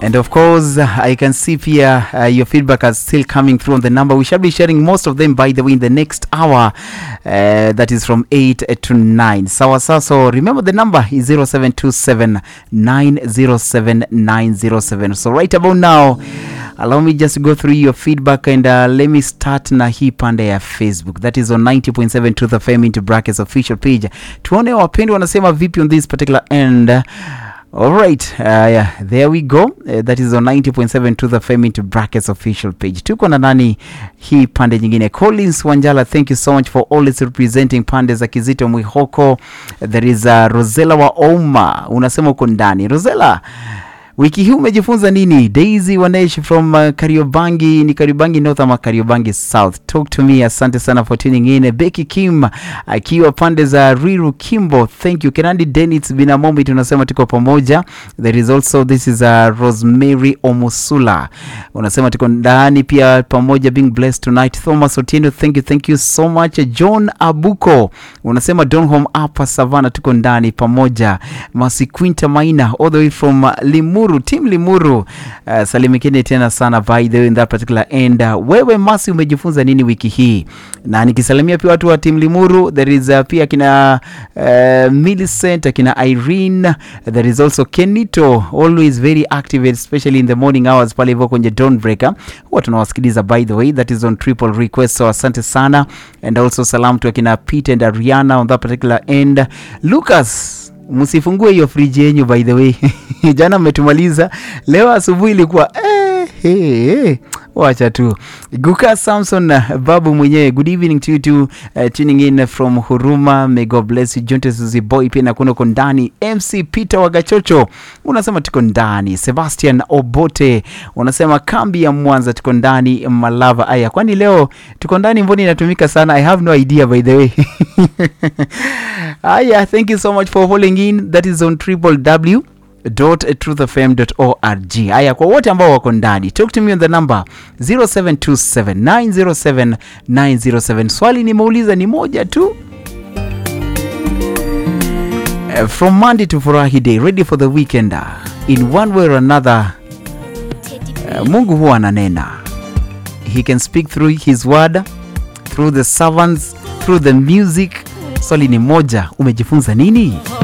And of course, I can see here uh, your feedback is still coming through on the number. We shall be sharing most of them, by the way, in the next hour. Uh, that is from 8 to 9. Sawa sawa. So remember the number is 0727 907 907. So right about now, allow me just to go through your feedback and uh, let me start na hii pande ya Facebook. That is on 90.7 Truth FM into brackets official page. Tuone wapendwa wanasema vipi on this particular end. All right, uh, yeah, there we go. Uh, that is on 90.7 to the FM into brackets official page. Tuko na nani hii pande nyingine? Collins Wanjala, thank you so much for always representing pande za Kizito Mwihoko. There is uh, Rosella wa Oma, unasema uko ndani. Rosella, wiki hii umejifunza nini? Daisy Wanesh from uh, Kariobangi, ni Kariobangi North ama Kariobangi South? Talk to me. Asante sana for tuning in. Becky Kim akiwa pande za Riru Kimbo, thank you. Kenandi Dennis Binamomi, tunasema tuko pamoja. There is also this is uh, Rosemary Omusula, unasema tuko ndani pia pamoja, being blessed tonight. Thomas Otieno, thank you, thank you so much. John Abuko unasema Donholm hapa Savana, tuko ndani pamoja. Masikwinta Maina all the way from uh, Limuru, team Limuru. Uh, salimikeni tena sana by the way in that particular end. Uh, wewe Masi umejifunza nini wiki hii? Na nikisalimia pia watu wa team Limuru, there is uh, pia kina uh, Millicent, akina Irene, there is also Kenito always very active especially in the morning hours pale hivyo kwenye Dawnbreaker. Huwa tunawasikiliza by the way, that is on triple request, so asante sana and also salam to akina Pete and Ariana on that particular end. Lucas msifungue hiyo friji yenyu by the way jana mmetumaliza leo asubuhi ilikuwa eh, hey, hey. wacha tu guka samson uh, babu mwenyewe good evening to you too, uh, tuning in from huruma may god bless you jontes boy pia nakuona uko ndani mc peter wagachocho unasema tuko ndani sebastian obote unasema kambi ya mwanza tuko ndani malava aya kwani leo tuko ndani mboni inatumika sana i have no idea by the way aya thank you so much for holding in that is on triple w truthfm.org. Haya, kwa wote ambao wako ndani, talk to me on the number 0727907907. Swali nimeuliza ni moja tu. Uh, from Monday to Furahi Day, ready for the weekend. uh, In one way or another, uh, Mungu huwa ananena. He can speak through his word, through the servants, through the music. Swali ni moja, umejifunza nini?